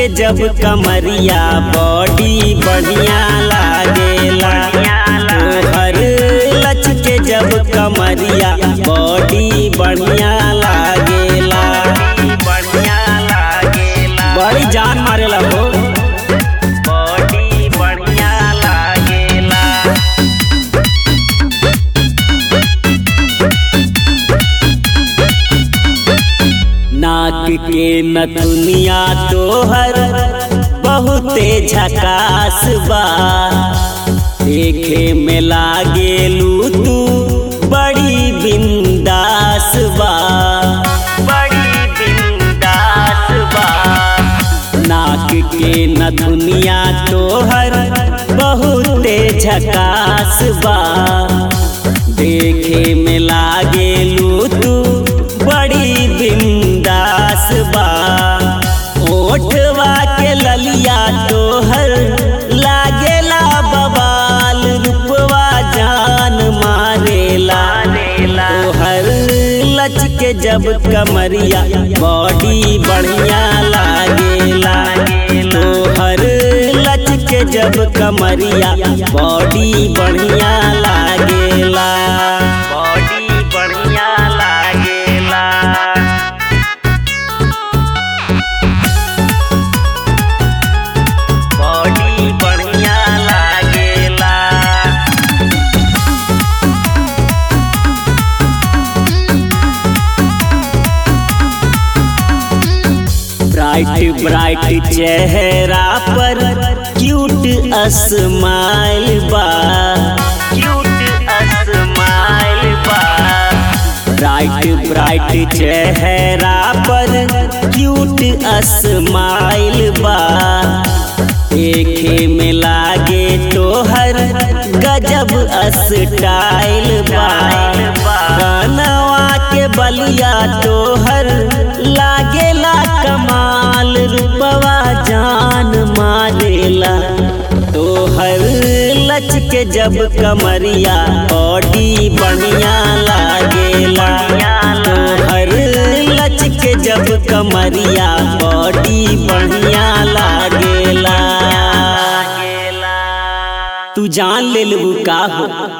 जब कमरिया बॉडी बढ़िया लागेला तोहर लच के जब कमरिया बॉडी बढ़िया लागेला बढ़िया लागेला बड़ी जान मारेला हो बॉडी बढ़िया लागेला नाक के नथुनिया तोहर बहुते झकास बा देखे में लागेलू तू बड़ी बिंदास बा बड़ी बिंदास बा नाक के नथुनिया तोहर बहुते झकास बा देखे में लागेलू तू बड़ी बिंदास बा ओठवा के ललिया तोहर लागेला बबाल रूपवा जान मारेला तोहर लच के जब कमरिया बॉडी बढ़िया लागेला तोहर लच के जब कमरिया बॉडी बढ़िया लागेला बॉडी बढ़िया लागेला बॉडी बढ़िया लागेला ब्राइट ब्राइट चेहरा पर क्यूट स्माइल बा क्यूट स्माइल बा ब्राइट ब्राइट चेहरा पर क्यूट स्माइल बा देखे में लागे तोहर गजब स्टाइल बा कनवा के बलिया तोहर लागेला कमाल रूपवा जान मारेला तोहर लच के जब कमरिया बॉडी बढ़िया लागेला तोहर लच के जब कमरिया बॉडी बढ़िया लागेला तू जान ले लू का हो